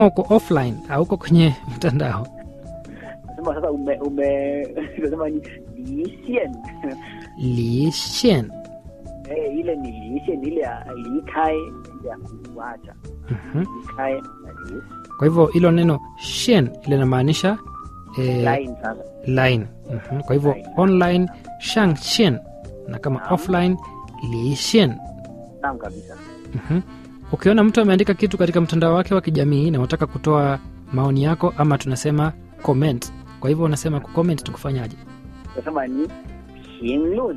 uko offline au uko kwenye mtandao Nasema sasa ume ume tunasema ni lixian. lishen Eh, ile ni lixian ile ya likai ile ya kuacha. Mhm. Likai na li kwa hivyo hilo neno shen ile inamaanisha eh, line sasa. line Mhm. kwa hivyo online shang shen na kama Naam. offline lishen Naam kabisa. Mhm. ukiona mtu ameandika kitu katika mtandao wake wa kijamii na unataka kutoa maoni yako ama tunasema comment kwa hivyo unasema kucomment tukufanyaje Tunasema ni 评论。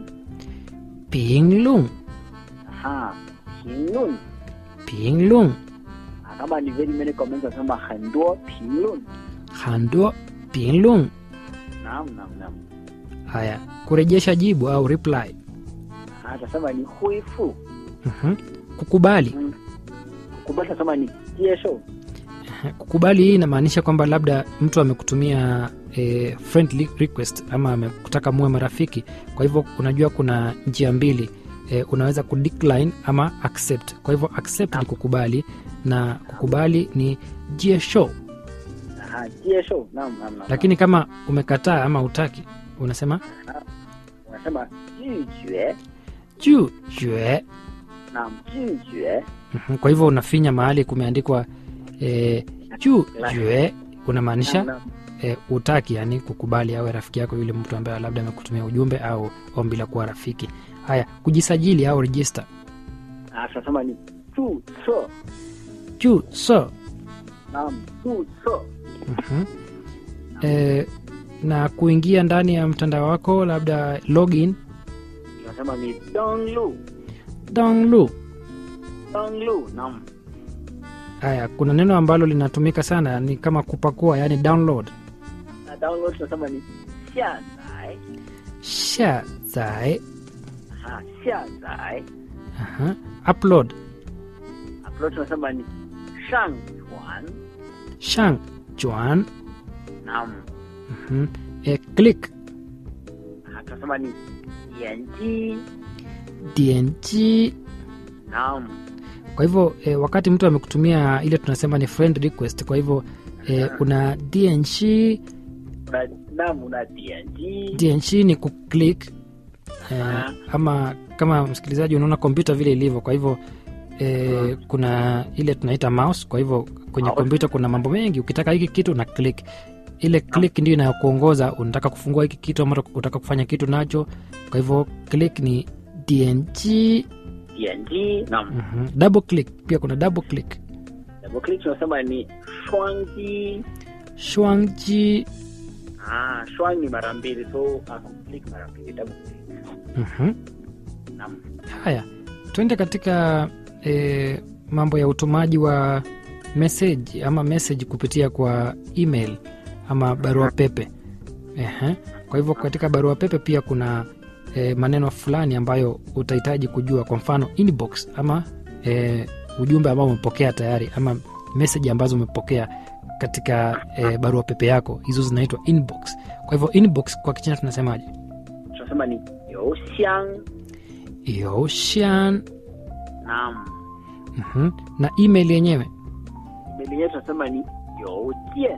pinglung Aha, 评论。 pinglung Ah, Kama ni very many comments tunasema 很多评论。 handuo pinglung Naam, naam, naam. haya kurejesha jibu au reply Ah, tunasema ni 恢复。 Mhm. kukubali Mm. Kukubali tunasema ni 接受。 kukubali hii inamaanisha kwamba labda mtu amekutumia e, friend request ama amekutaka muwe marafiki kwa hivyo unajua kuna njia mbili e, unaweza kudecline ama accept kwa hivyo accept ni kukubali na kukubali ni jiesho Aha, 接受。Naam, naam, naam. lakini kama umekataa ama utaki unasema unasema 拒绝。 juu jue Naam, 拒绝。 Mhm, kwa hivyo unafinya mahali kumeandikwa e, juu jue unamaanisha Naam, naam. e, utaki yani kukubali awe rafiki yako yule mtu ambaye labda amekutumia ujumbe au ombi la kuwa rafiki haya kujisajili au register Ah, tunasema ni 注册。 juu so Naam, 注册。 mhm. e, na kuingia ndani ya mtandao wako labda login tunasema ni 登录。 download 登录。Naam. haya kuna neno ambalo linatumika sana ni kama kupakua yani download Na download tunasema ni 下载。 sha zai Aha, 下载。 aha. upload upload tunasema ni 上传。 shang juan Naam. mhm. e, click Ah, tunasema ni 点击。 dng Naam. kwa hivyo e, wakati mtu amekutumia ile tunasema ni friend request kwa hivyo e, una dng Una, naam, una 点击。 dng ni kuclick e, ama kama msikilizaji unaona kompyuta vile ilivyo kwa hivyo e, kuna ile tunaita mouse kwa hivyo kwenye Mouse. kompyuta kuna mambo mengi ukitaka hiki kitu na click ile click ndio inayokuongoza unataka kufungua hiki kitu ama unataka kufanya kitu nacho kwa hivyo click ni dng 点击。Naam. mhm. double click pia kuna double click double click tunasema ni 双击。 shwangji Ah, 双 ni mara mbili so ah, click mara mbili double click. mhm. Naam. haya tuende katika e, mambo ya utumaji wa message ama message kupitia kwa email ama barua pepe Ehe. kwa hivyo katika barua pepe pia kuna e, maneno fulani ambayo utahitaji kujua kwa mfano inbox ama e, ujumbe ambao umepokea tayari ama message ambazo umepokea katika e, barua pepe yako hizo zinaitwa inbox kwa hivyo inbox kwa kichina tunasemaje tunasema ni 邮箱。 yoshan Naam. Mhm. na email yenyewe email yenyewe tunasema ni 邮件。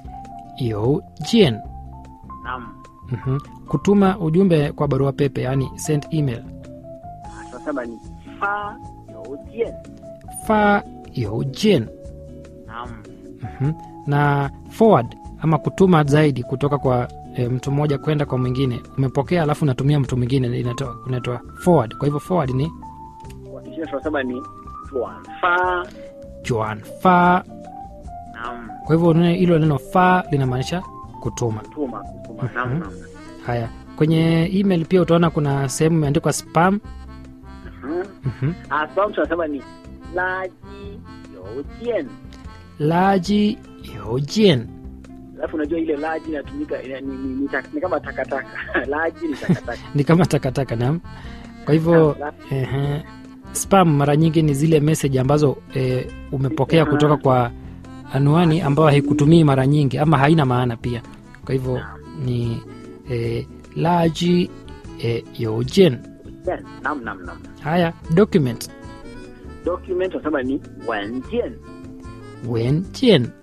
yojen Naam. Mhm. kutuma ujumbe kwa barua pepe yani send email Ah, tunasema ni 发邮件。 fa yojen Naam. Mhm. na forward ama kutuma zaidi kutoka kwa e, mtu mmoja kwenda kwa mwingine umepokea alafu unatumia mtu mwingine inatoa unaitwa forward kwa hivyo forward ni Kwa Kichina tunasema ni 转发。 juan fa Naam. kwa hivyo neno- hilo neno fa linamaanisha kutuma Kutuma. Kutuma. Mhm. Naam, naam. haya kwenye email pia utaona kuna sehemu imeandikwa spam Mhm. Mhm. Ah, spam tunasema ni 垃圾邮件。 laji yojen Alafu unajua ile laji inatumika ina- ni, ni, ni, tak- ni kama takataka. laji ni takataka. ni kama takataka nam kwa hivyo Naam, ehe, spam mara nyingi ni zile message ambazo e, umepokea kutoka kwa anwani ambayo haikutumii mara nyingi ama haina maana pia kwa hivyo ni e, laji e, yojen Yes, Naam, naam, naam. haya document Document tunasema ni 文件。 wen jian